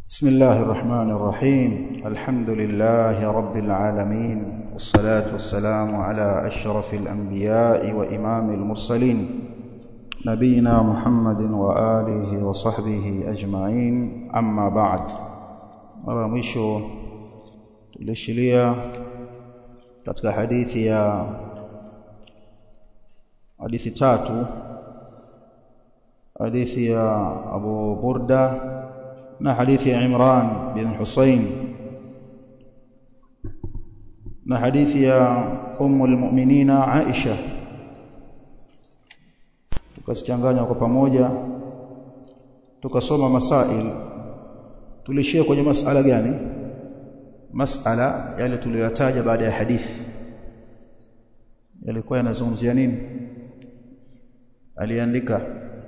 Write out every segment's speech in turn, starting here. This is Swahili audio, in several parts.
بسم الله الرحمن الرحيم الحمد لله رب العالمين والصلاة والسلام على أشرف الأنبياء وإمام المرسلين نبينا محمد وآله وصحبه أجمعين أما بعد mara mwisho tulishilia katika hadithi ya hadithi tatu hadithi ya Abu Burda na hadithi ya Imran bin Husayn na hadithi ya Ummu al-Mu'minina Aisha tukazichanganya kwa pamoja tukasoma masail tulishia kwenye masala gani masala yale tuliyoyataja baada ya hadithi yalikuwa yanazungumzia nini aliandika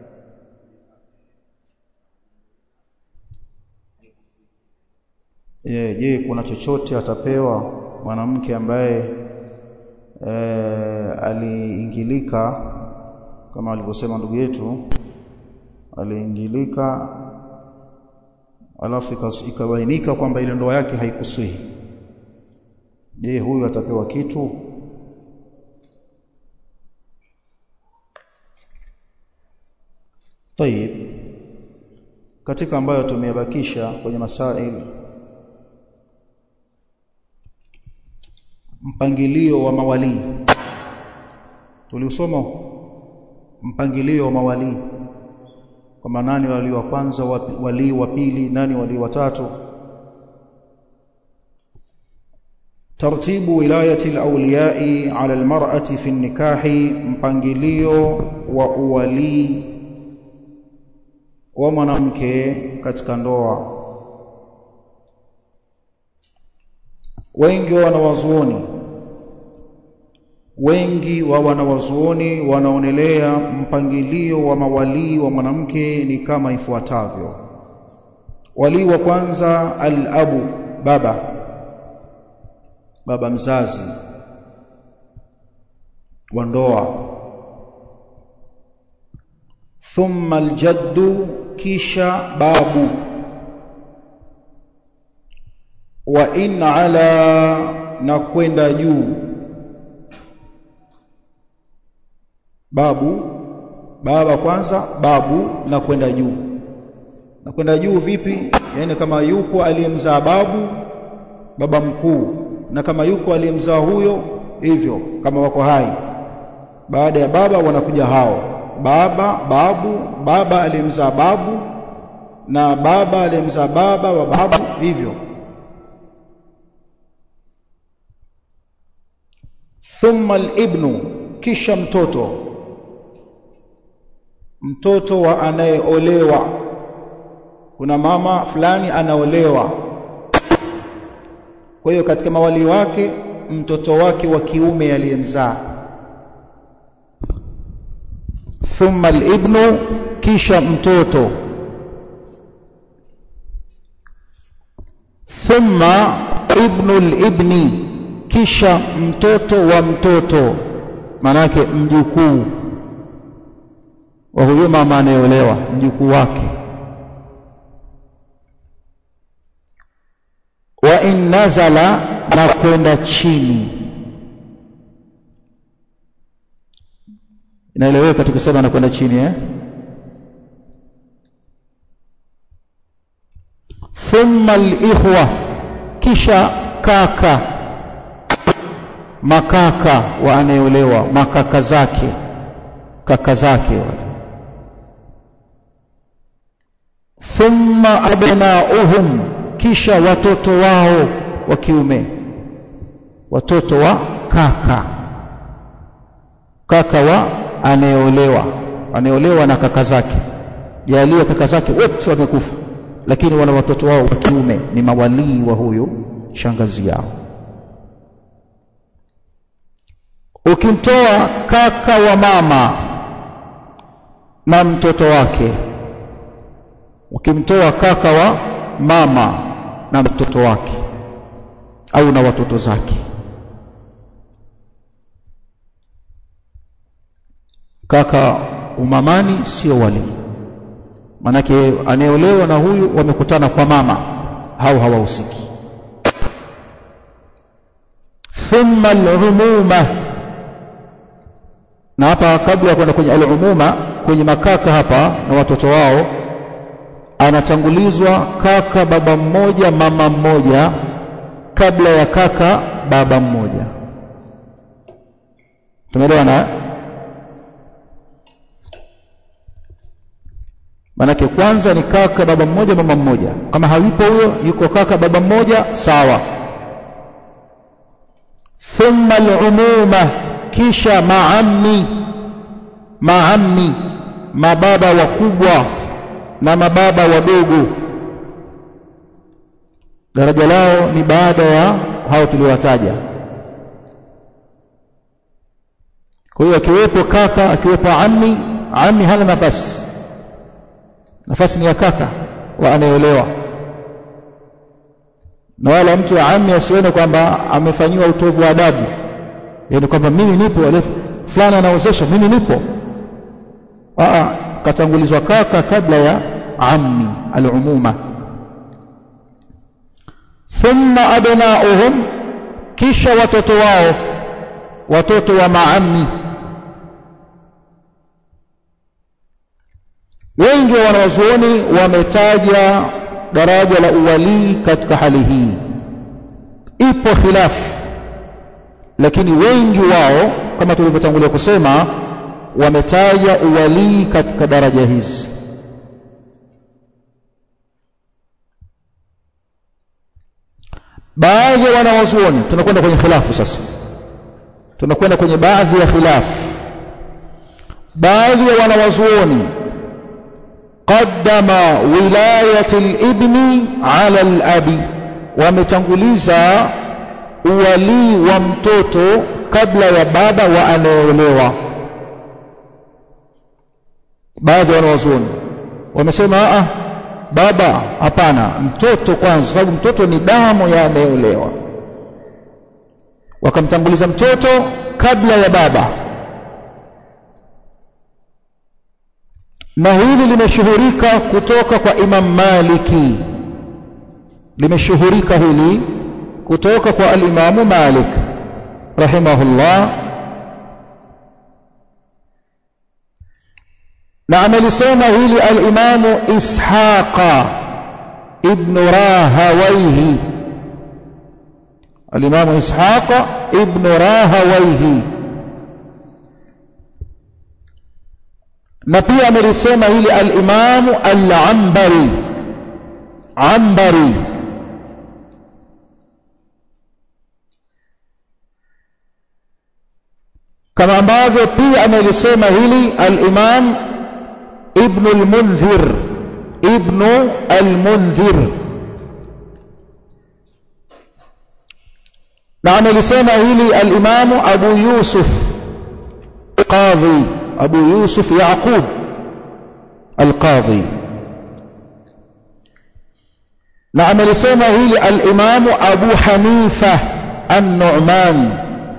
je je kuna chochote atapewa mwanamke ambaye e, aliingilika kama alivyosema ndugu yetu aliingilika alafu ikabainika kwamba ile ndoa yake haikusihi je huyu atapewa kitu Tayib katika ambayo tumeyabakisha kwenye masail mpangilio wa mawali tuliusoma mpangilio wa mawali kwamba nani wali wa kwanza wali wa pili nani wali wa tatu tartibu wilayati alawliyai ala almar'ati fi nikahi mpangilio wa uwali wa mwanamke katika ndoa wengi wa wanawazuoni wengi wa wanawazuoni wanaonelea mpangilio wa mawalii wa mwanamke ni kama ifuatavyo walii wa kwanza al-abu baba baba mzazi wa ndoa thumma aljaddu kisha babu wa in ala na kwenda juu babu baba kwanza babu na kwenda juu na kwenda juu vipi yani kama yuko aliyemzaa babu baba mkuu na kama yuko aliyemzaa huyo hivyo kama wako hai baada ya baba wanakuja hao baba babu baba aliyemzaa babu na baba aliyemzaa baba wa babu hivyo thumma al-ibnu kisha mtoto mtoto wa anayeolewa kuna mama fulani anaolewa kwa hiyo katika mawali wake mtoto wake wa kiume aliyemzaa thumma al-ibnu kisha mtoto thumma ibnu al-ibni kisha mtoto wa mtoto manake mjukuu wa huyo mama anayeolewa mjukuu wake wa in nazala na kwenda chini inaeleweka tukisema na kwenda chini eh thumma al-ikhwa kisha kaka makaka wa anayeolewa makaka zake kaka zake wale thumma abnauhum kisha watoto wao wa kiume watoto wa kaka kaka wa anayeolewa anayeolewa na kaka zake jalia kaka zake wote wamekufa lakini wana watoto wao wa kiume ni mawalii wa huyo shangazi yao ukimtoa kaka wa mama na mtoto wake ukimtoa kaka wa mama na mtoto wake au na watoto zake kaka umamani sio wali manake anayeolewa na huyu wamekutana kwa mama hao hawahusiki thumma al-umuma na hapa kabla ya kwenda kwenye al-umuma kwenye makaka hapa na watoto wao anatangulizwa kaka baba mmoja mama mmoja kabla ya kaka baba mmoja tumeelewana manake kwanza ni kaka baba mmoja mama mmoja kama hayupo huyo yuko kaka baba mmoja sawa thumma al-umuma kisha maammi maammi mababa wakubwa na mababa wadogo daraja lao ni baada ya hao tuliowataja kwa hiyo akiwepo kaka akiwepo ammi ammi hana nafasi nafasi ni ya kaka wa anayeolewa na wala mtu wa ammi asione kwamba amefanyiwa utovu wa adabu yaani kwamba mimi nipo wale fulani anaozesha mimi nipo aa katangulizwa kaka kabla ya ammi al-umuma thumma abnauhum kisha watoto wao watoto wa maammi wengi wa wanawazuoni wametaja daraja la uwalii katika hali hii ipo khilafu lakini wengi wao kama tulivyotangulia kusema wametaja uwalii katika daraja hizi baadhi ya wanawazuoni tunakwenda kwenye khilafu sasa tunakwenda kwenye baadhi ya khilafu baadhi ya wanawazuoni qaddama wilayati al-ibni ala al-abi wametanguliza uwalii wa mtoto kabla ya baba wa anayeolewa baadhi ya wanawazuoni wamesema a baba hapana mtoto kwanza sababu mtoto ni damu ya anayeolewa wakamtanguliza mtoto kabla ya baba na hili limeshuhurika kutoka kwa Imam Maliki limeshuhurika hili kutoka kwa al-Imam Malik rahimahullah na amelisema hili al-Imam Ishaqa ibn Rahawayhi al-Imam Ishaqa ibn Rahawayhi na pia amelisema hili al-Imam al-Ambari Ambari kama ambavyo pia amelisema hili al-Imam Ibn al-Munzir Ibn al-Munzir na amelisema hili al-Imam Abu Yusuf Qadhi Abu Yusuf Yaqub al-Qadhi na amelisema hili al-Imam Abu Hanifa an-Nu'man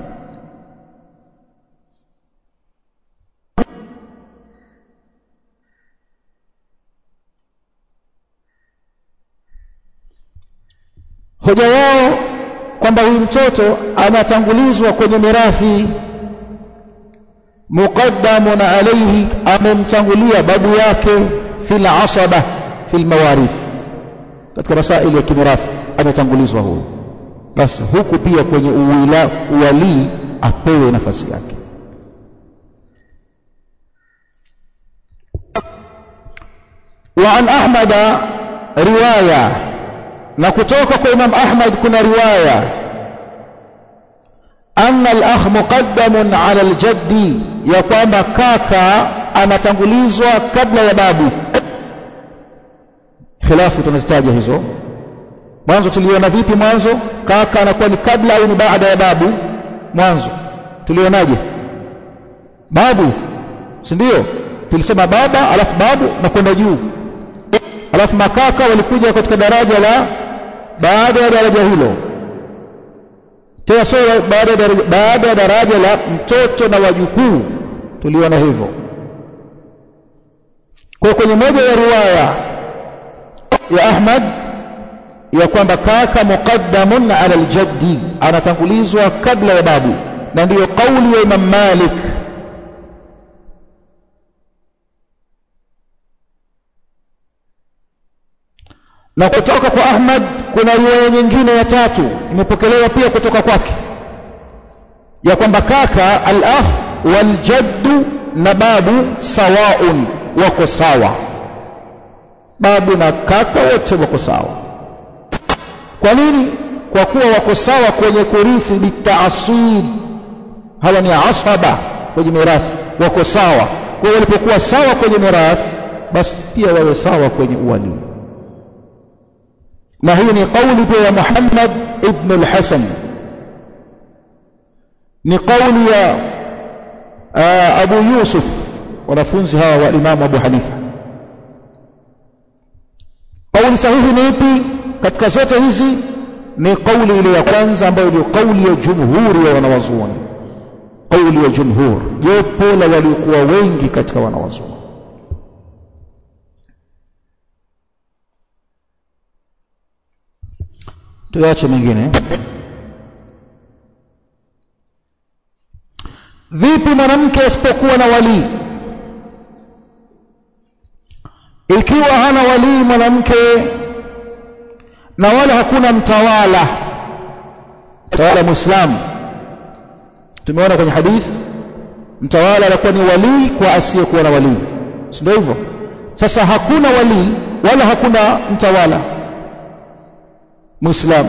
hoja yao kwamba huyu mtoto anatangulizwa kwenye mirathi muqaddamun alayhi amemtangulia babu yake fil asaba fil mawarith katika masaili ya kimirathi ametangulizwa huyu basi huku pia kwenye uwila uwalii apewe nafasi yake وعن أحمد رواية na kutoka kwa Imam Ahmad kuna riwaya anna al-akh muqaddamun ala al-jaddi ya kwamba kaka anatangulizwa kabla ya babu khilafu tunazitaja hizo mwanzo tuliona vipi mwanzo kaka anakuwa ni kabla au ni baada ya babu mwanzo tulionaje babu si ndio tulisema baba alafu babu na kwenda juu alafu makaka walikuja katika daraja la baada ya daraja hilo tena sio baada ya daraja baada ya daraja la mtoto na wajukuu tuliona hivyo kwa kwenye moja ya riwaya ya Ahmad ya kwamba kaka muqaddamun ala aljaddi anatangulizwa kabla ya babu na ndiyo kauli ya Imam Malik na kutoka kwa Ahmad kuna riwaya nyingine ya tatu imepokelewa pia kutoka kwake ya kwamba kaka al-akh wal jaddu na babu sawaun wako sawa babu na kaka wote wako sawa kwa nini kwa kuwa wako sawa kwenye kurithi bitaasib hawa ni asaba kwenye mirathi wako sawa kwa hiyo walipokuwa sawa kwenye mirathi basi pia wawe sawa kwenye uwali na hii ni kauli pia ya Muhammad ibn al-Hasan ni kauli ya uh, Abu Yusuf wanafunzi hawa wa Imam Abu Hanifa kauli sahihi ni ipi katika zote hizi ni kauli ile ya kwanza ambayo ni kauli ya jumhuri ya wanawazuoni kauli ya jumhur jopo la waliokuwa wengi katika wanawazuoni tuache mengine vipi mwanamke asipokuwa na walii ikiwa hana walii mwanamke na wala hakuna mtawala mtawala muislamu tumeona kwenye hadith mtawala anakuwa ni walii kwa asiyekuwa na walii si ndio hivyo sasa hakuna walii wala hakuna mtawala muislamu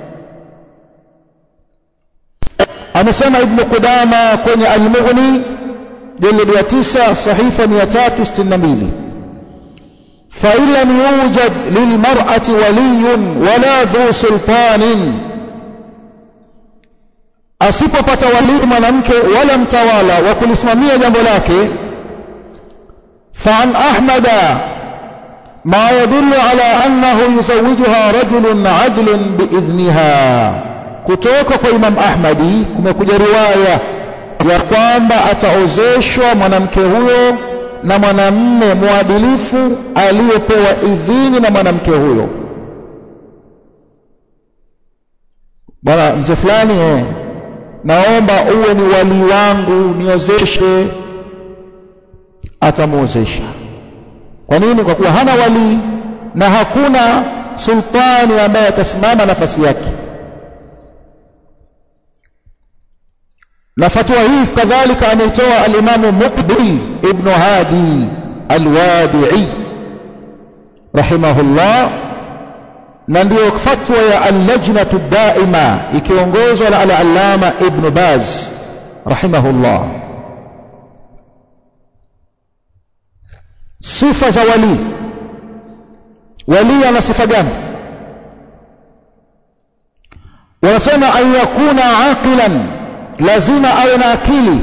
amesema ibn Qudama kwenye al-Mughni jaldi ya 9 sahifa 362 fa lam yujad lilmar'ati waliyun wala dhu sultanin asipopata walii mwanamke wala mtawala wa kulisimamia jambo lake fa an ahmada ما يدل على أنه يزوجها رجل عدل بإذنها kutoka kwa Imam Ahmadi kumekuja riwaya ya kwamba ataozeshwa mwanamke huyo na mwanamme mwadilifu aliyepewa idhini na mwanamke huyo. Bwana mzee fulani, eh, naomba uwe ni wali wangu, niozeshe. Atamwozesha. Kwa nini? Kwa kuwa hana wali na hakuna sultani ambaye atasimama nafasi yake. Na fatwa hii kadhalika ameitoa alimamu Muqbil ibn Hadi Alwadi'i rahimahullah, na ndiyo fatwa ya allajnatu daima ikiongozwa na al-allama Ibn Baz rahimahullah. Sifa za wali, wali ana sifa gani? Wanasema an yakuna aqilan lazima awe na akili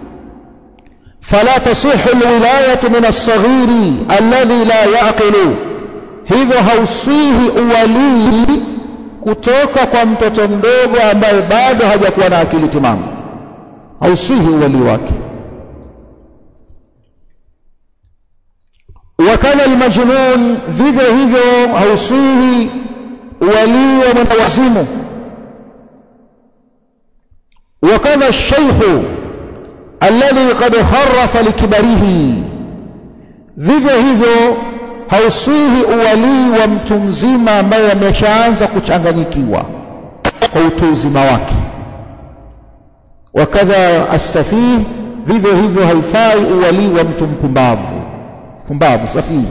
fala tasihu alwilayatu min alsaghiri alladhi la yaqilu hivyo hauswihi uwalii kutoka kwa mtoto mdogo ambaye bado hajakuwa na akili timamu hauswihi uwalii wake wakala almajnun vivyo hivyo hauswihi uwalii wa mwendawazimu وكذا الشيخ الذي قد خرف لكبره vivyo hivyo hauswihi uwalii wa mtu mzima ambaye ameshaanza kuchanganyikiwa kwa utu uzima wake wakadha assafih vivyo hivyo haifai uwalii wa mtu mpumbavu pumbavu safihi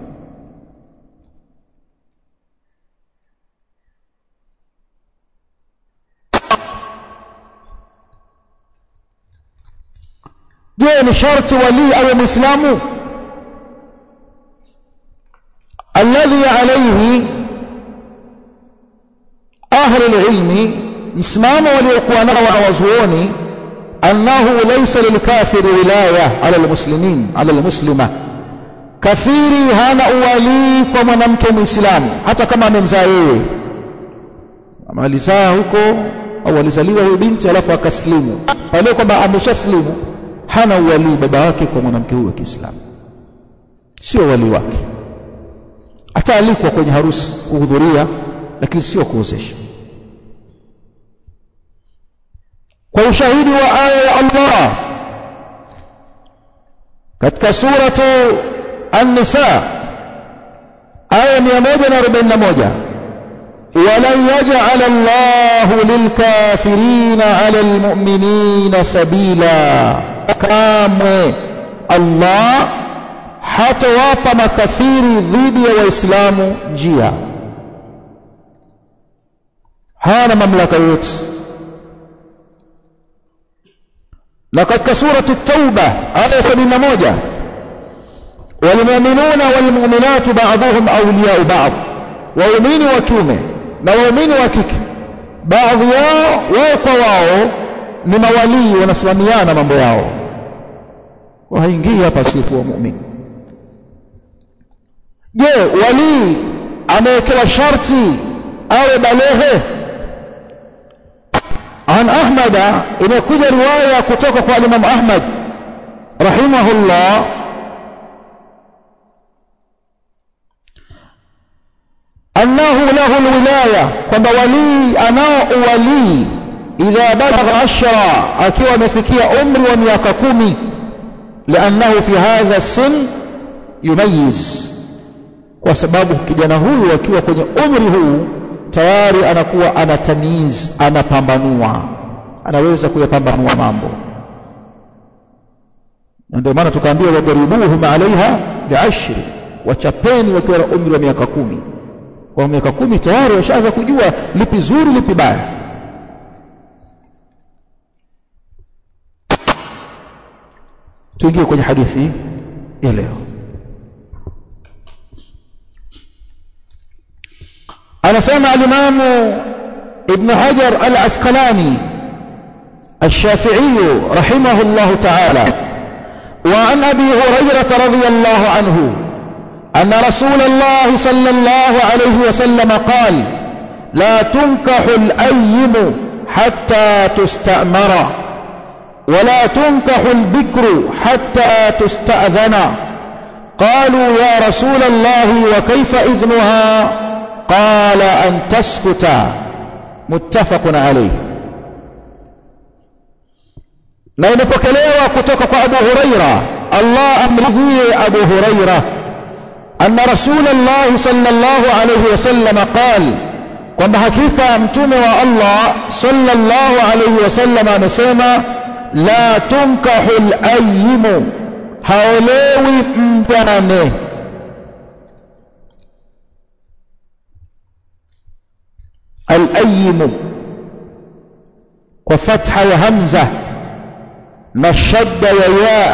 je ni sharti walii awe mwislamu alladhi alayhi ahli alilmi msimamo waliokuwa nao wanawazuoni annahu laysa lilkafiri wilaya ala almuslimin ala almuslima kafiri hana uwalii kwa mwanamke mwislamu hata kama amemzaa yeye ama alizaa huko au alizaliwa huyo binti alafu akaslimu pale kwamba ameshaslimu hana uwalii baba wake kwa mwanamke huyo wa Kiislamu, sio wali wake. Ataalikwa kwenye harusi kuhudhuria, lakini sio kuozesha kwa ushahidi wa aya ya Allah katika suratu An-Nisa aya 141 ولن يجعل الله للكافرين على المؤمنين سبيلا kamwe Allah hatawapa makafiri dhidi ya waislamu njia hana mamlaka yote na katika suratu tauba aya 71 walmu'minuna walmu'minatu ba'dhuhum awliya'u ba'd waumini wa kiume na waumini wa kike baadhi yao wao kwa wao ni mawalii wanasimamiana mambo yao kwa haingii hapa sifu wa muumini je walii amewekewa sharti awe balehe an ahmada imekuja riwaya kutoka kwa Imam Ahmad rahimahullah annahu lahu alwilaya kwamba walii anao uwalii idha balagha ashra akiwa amefikia umri wa miaka kumi liannahu fi hadha sin yumayiz kwa sababu kijana huyu akiwa kwenye umri huu tayari anakuwa anatamiz anapambanua anaweza kuyapambanua mambo na ndio maana tukaambiwa wajaribuhum alaiha biashri wachapeni wakiwa na umri wa miaka kumi kwa miaka kumi tayari washaanza kujua lipi zuri lipi baya tuingie kwenye hadithi ya leo anasema alimamu ibn hajar al-asqalani الشافعي رحمه الله تعالى وعن ابي هريره رضي الله عنه ان رسول الله صلى الله عليه وسلم قال لا تنكح الايم حتى تستامر ولا تنكح البكر حتى تستاذن قالوا يا رسول الله وكيف اذنها قال ان تسكت متفق عليه na imepokelewa kutoka kwa Abu Huraira Allah amridhie Abu Huraira anna Rasulullah sallallahu alayhi wasallam qal kwamba hakika mtume wa Allah sallallahu alayhi wasallam amesema la tunkahu al-ayyimu haolewi mjane al-ayyimu kwa fatha ya hamza na shadda ya ya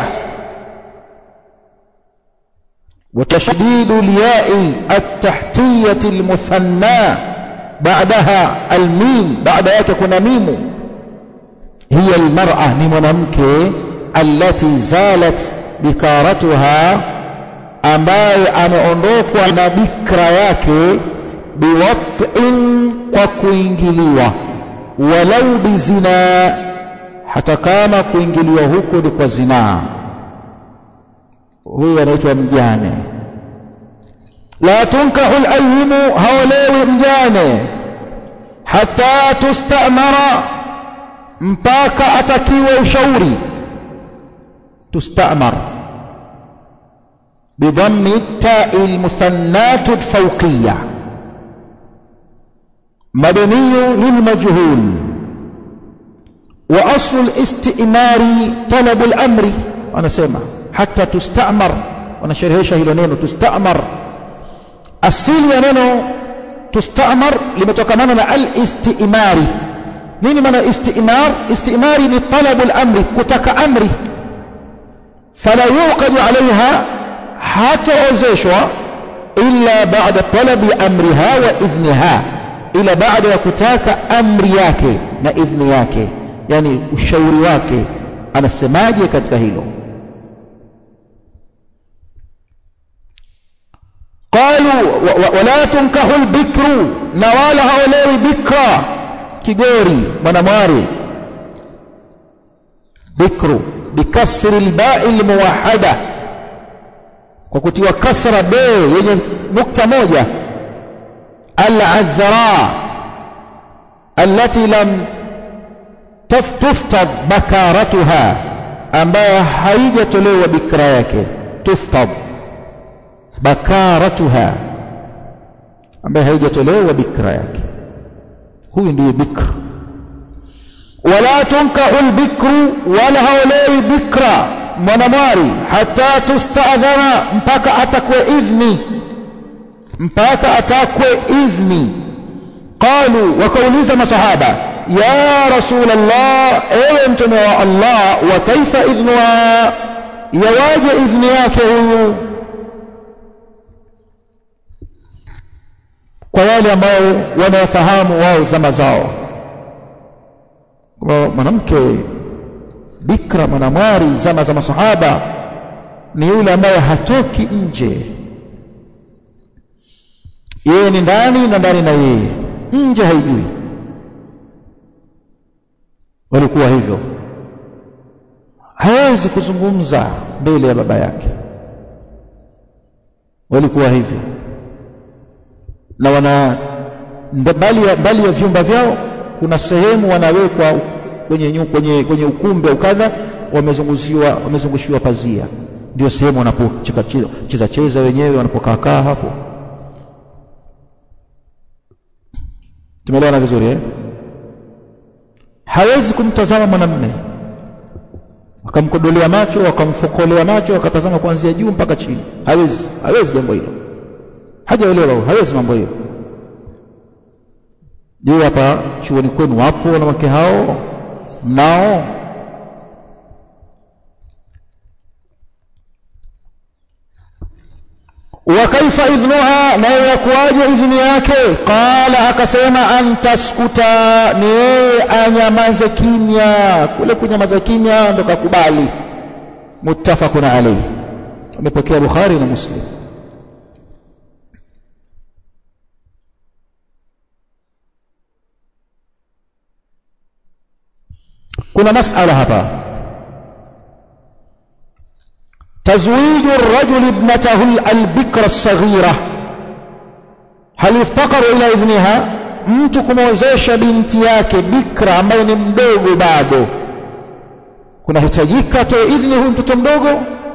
وتشديد الياء التحتية المثنى بعدها الميم بعد yake kuna mimu هي المرأة ni mwanamke التي زالت bikaratuha ambaye ameondokwa na bikra yake biwat'in kwa kuingiliwa walau bizina hata kama kuingiliwa huko ni kwa zinaa huyu anaitwa mjane la tunkahu al-ayyimu haolewi mjane hata tustamara mpaka atakiwe ushauri tustamar بضم التاء المثنات الفوقية مبني للمجهول وأصل الاستئمار طلب الأمر أنا سمع حتى تستأمر وأنا شرهيشة هلو نينو تستأمر asili ya neno tustamar limetokana na al-istimari nini maana istimar istimari ni talabu al-amri kutaka amri fala yuqadu alaiha hataozeshwa illa ba'da talabi amriha wa idhniha ila baada ya kutaka amri yake na idhni yake yani ushauri wake anasemaje katika hilo قالوا ولا تنكح البكر نوالا هؤلاء بكرا كيغوري مناماري بكر بكسر الباء الموحده kwa kutiwa kasra be yenye nukta moja al-adhra allati lam tuftad bakaratuha ambayo haijatolewa bikra yake tuftad bakaratuha ambayo haijatolewa bikra yake huyu ndiye bikra wala tunkahu albikru wala haolewi bikra mwanamwari hata tustadhana mpaka atakwe idhni mpaka atakwe idhni qalu wakauliza masahaba ya rasul allah ewe mtume wa allah wa kaifa idhnuha yawaje idhni yake huyu kwa wale ambao wanafahamu wao zama zao kwa mwanamke bikra mwanamwari zama za masahaba ni yule ambaye hatoki nje yeye ni ndani na ndani na yeye nje haijui walikuwa hivyo hawezi kuzungumza mbele ya baba yake walikuwa hivyo na wana mbali ya, mbali ya vyumba vyao kuna sehemu wanawekwa kwenye, kwenye, kwenye ukumbi au kadha wamezungushiwa wamezungushiwa pazia ndio sehemu wanapocheza cheza cheza wenyewe wanapokaa kaa hapo tumeelewana vizuri eh? hawezi kumtazama mwanamme wakamkodolea macho wakamfokolea macho wakatazama kuanzia juu mpaka chini hawezi hawezi jambo hilo hajaelewa hawezi mambo hiyo je hapa chuoni kwenu wapo wanawake hao mnao wa kaifa idhnuha na yakuwaje idhni yake qala akasema antaskuta ni yeye anyamaze kimya kule kunyamaza kimya ndo kakubali muttafaqun alayhi amepokea bukhari na muslim kuna masala hapa تزويج الرجل ابنته البكر الصغيرة هل يفتقر إلى إذنها mtu kumwozesha binti yake bikra ambaye ni mdogo bado kunahitajika atoe idhni huyu mtoto mdogo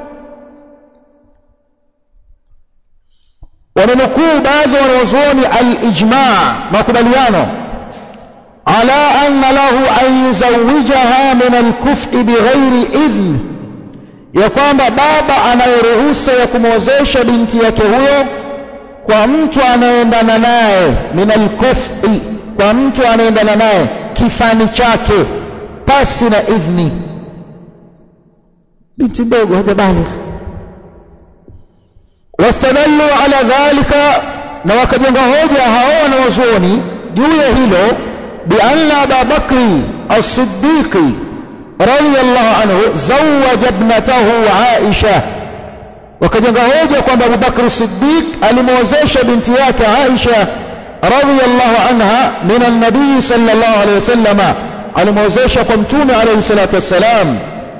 wamenukuu baadhi ya wanawazuoni alijma makubaliano ala anna lahu an yuzawijaha min alkufi bighairi idhn ya kwamba baba anayoruhusa ya kumwozesha binti yake huyo kwa mtu anayeendana naye min alkufi kwa mtu anayeendana naye kifani chake pasi na idhni binti mdogo hajabaligh wastadallu ala dhalika na wakajenga hoja hao wanawazuoni juu ya hilo bianna aba bakri as-siddiqi radiyallahu anhu zawaja ibnatahu aisha wakajenga hoja kwamba Abu Bakr Siddiq alimwozesha binti yake Aisha radhiyallahu anha min an-nabii sallallahu alayhi wasallam alimwozesha kwa mtume alayhi salatu wassalam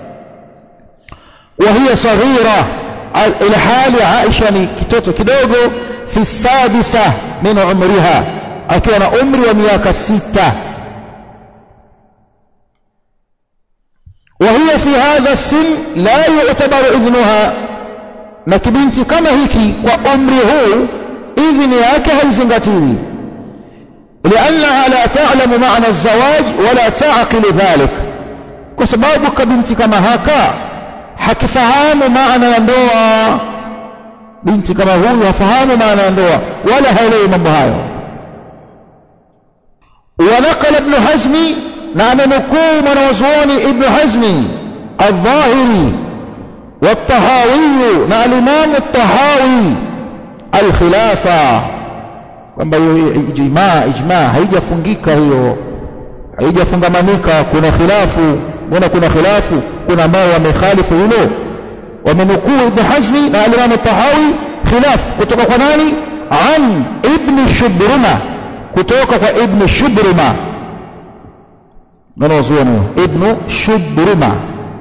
wa hiya saghira ila hali Aisha ni kitoto kidogo fi sadisa min umriha akiwa na umri wa miaka sita وهي في هذا السن لا يعتبر إذنها na kibinti kama hiki kwa umri huu idhini yake haizingatiwi liannaha la ta'lamu ma'na az-zawaj wala ta'qilu dhalik kwa sababu kabinti kama haka hakifahamu maana ya ndoa binti kama huyu hafahamu maana ya ndoa wala haelewi mambo hayo ونقل ابن حزم نعم نكون من وزوان ابن حزم الظاهري والطهاوي مع الإمام الطهاوي الخلافة kwamba hiyo ijmaa ijmaa haijafungika hiyo haijafungamanika kuna khilafu mbona kuna khilafu kuna ambao wamekhalifu hilo wamenukuu ibn hazmi na alimamu tahawi khilaf kutoka kwa nani an ibn shubruma kutoka kwa ibn shubruma nanawazuoni ibn shubruma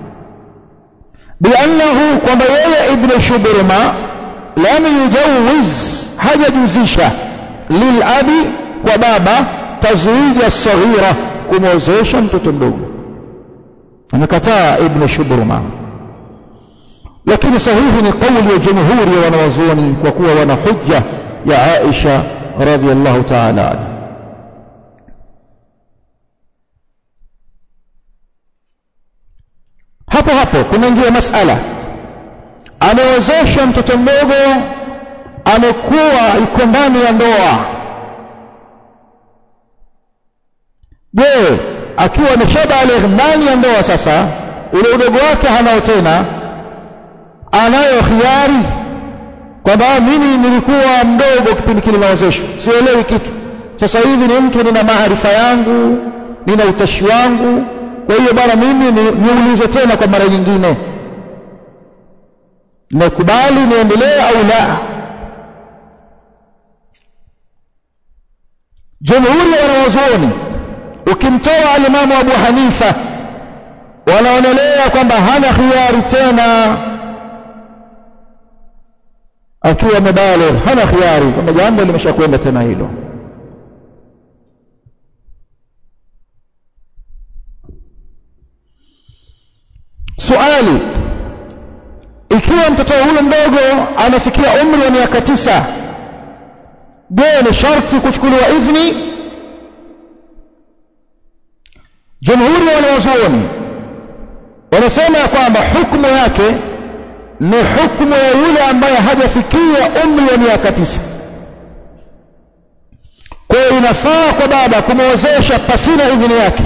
بأنه kwamba yeye ibn shubruma lam yujawiz hajajuzisha lilabi kwa baba tazwija saghira kumwozesha mtoto mdogo amekataa ibn shubruma lakini sahihi ni kauli ya jumhuri ya wanawazuoni kwa kuwa wana hujja ya Aisha radhiallahu ta'ala anha hapo hapo kunaingia masala amewezesha mtoto mdogo amekuwa iko ndani ya ndoa je akiwa ameshabaligh ndani ya ndoa sasa ule udogo wake hanao tena anayo khiari kwamba mimi nilikuwa mdogo kipindi kile nawezeshwa sielewi kitu sasa hivi ni mtu nina maarifa yangu nina utashi wangu kwa hiyo bwana mimi niulizwe tena kwa mara nyingine nakubali niendelee au la jumhuri ya wanawazuoni ukimtoa alimamu abu hanifa wanaonelea kwamba hana khiari tena akiwa amebaligh hana khiari kwamba jambo limeshakwenda tena hilo suali ikiwa mtoto huyo mdogo anafikia umri wa miaka tisa je ni sharti kuchukuliwa idhni jumhuri ya wanawazuoni wanasema ya kwamba hukumu yake ni hukumu ya yule ambaye hajafikia umri wa miaka tisa kwa hiyo inafaa kwa baba kumwozesha pasina idhini yake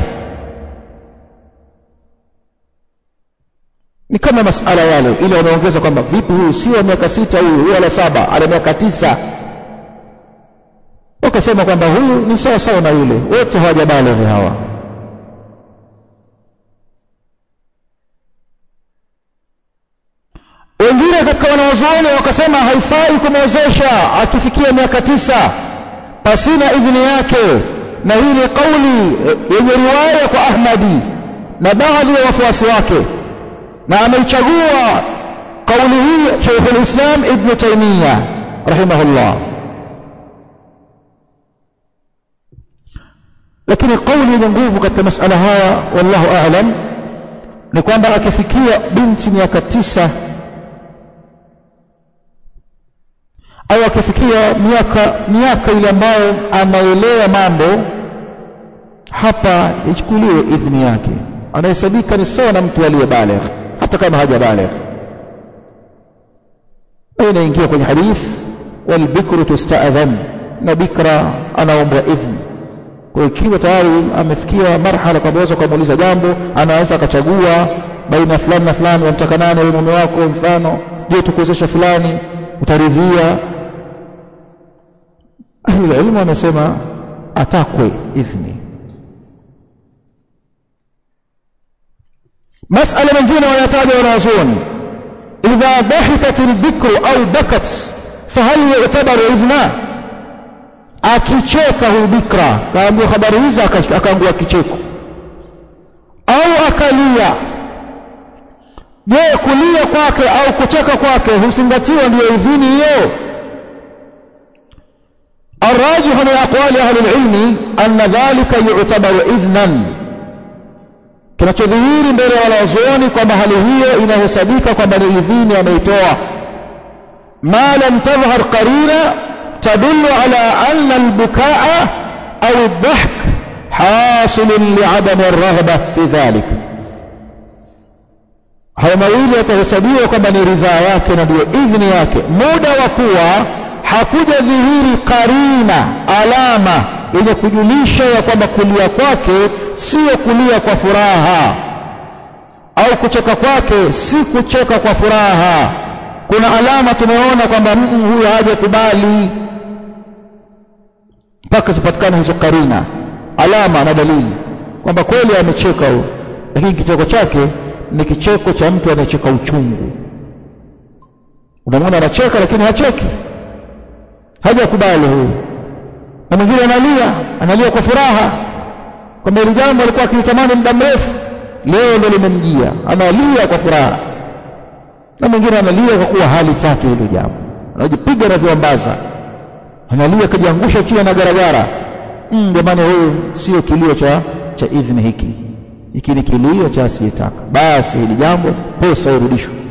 ni kama masala yale ile wanaongeza kwamba vipi huyu sio miaka sita huyu huyu ala saba ana miaka tisa wakasema kwamba huyu ni sawa sawa na yule wote hawajabalighi hawa wengine katika wanawazuoni wakasema haifai kumwezesha akifikia miaka tisa pasina idhini yake na hii ni kauli yenye riwaya kwa Ahmadi na baadhi ya wafuasi wake na ameichagua kauli hii Sheikh al-Islam Ibn Taymiyyah rahimahullah lakini kauli yenye nguvu katika masala haya wallahu a'lam ni kwamba akifikia binti miaka tisa au akifikia miaka miaka ile ambayo anaelewa mambo hapa ichukuliwe idhini yake anahesabika ni sawa na mtu aliyebaligh hata kama hajabaligh inaingia kwenye hadith walbikru tusta'dhan na bikra anaombwa idhni kwa ikiwa tayari amefikia marhala kwamba aweza kumuuliza jambo anaweza akachagua baina fulani na fulani wamtaka nani wewe mume wako mfano je tukuwezesha fulani utaridhia ahli ilmu wamesema atakwe idhni masala mengine wanataja wanazuoni idha dhahikat albikru au bakat fahal yu'tabaru idhna akicheka huyu bikra kaambiwa habari hizi akaangua kicheko au akalia je kulia kwake au kucheka kwake husingatiwa ndiyo idhini hiyo الراجح من أقوال أهل العلم أن ذلك يعتبر إذنا kinachodhihiri mbele ya wanazuoni kwamba hali hiyo inahesabika kwamba ni idhini ameitoa ma lam tadhhar qarina tadullu ala anna albukaa au aldahk hasilun liadami alraghba fi dhalik hayo mawili yatahesabiwa kwamba ni ridhaa yake na ndiyo idhini yake muda wa kuwa hakuja dhihiri karina alama yenye kujulisha ya kwamba kulia kwake sio kulia kwa furaha au kucheka kwake si kucheka kwa furaha kuna alama tumeona kwamba huyu hajakubali mpaka zipatikane hizo karina alama na dalili kwamba kweli amecheka huyo lakini kicheko chake ni kicheko cha mtu anayecheka uchungu unamwona anacheka lakini hacheki hajakubali huyu na mwingine analia analia kwa furaha kwamba hili jambo alikuwa akilitamani muda mrefu leo ndo limemjia analia kwa furaha na mwingine analia kwa kuwa hali take hilo jambo anajipiga na viambaza analia kajiangusha chini na garagara jamani mm, huyu sio kilio cha cha idhini hiki hiki ni kilio cha asiyetaka basi hili jambo pesa irudishwe